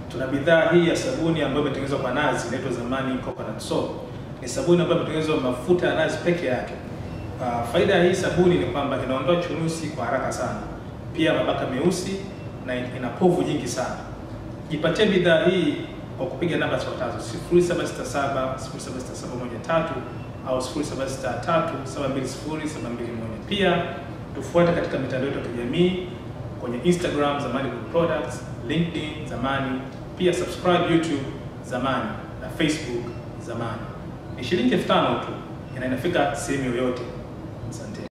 Tuna bidhaa hii ya sabuni ambayo imetengenezwa kwa nazi, inaitwa Zamani Coconut Soap. Ni sabuni ambayo imetengenezwa mafuta ya nazi peke yake. Uh, faida ya hii sabuni ni kwamba inaondoa chunusi kwa haraka sana, pia mabaka meusi na ina povu nyingi sana. Jipatie bidhaa hii kwa kupiga namba zifuatazo 0767 076713 au 0763 720 721. Pia tufuate katika mitandao yetu ya kijamii kwenye Instagram Zamani Good Products, LinkedIn Zamani, pia subscribe YouTube Zamani na Facebook Zamani. Ni shilingi elfu tano tu na inafika sehemu yoyote. Asante.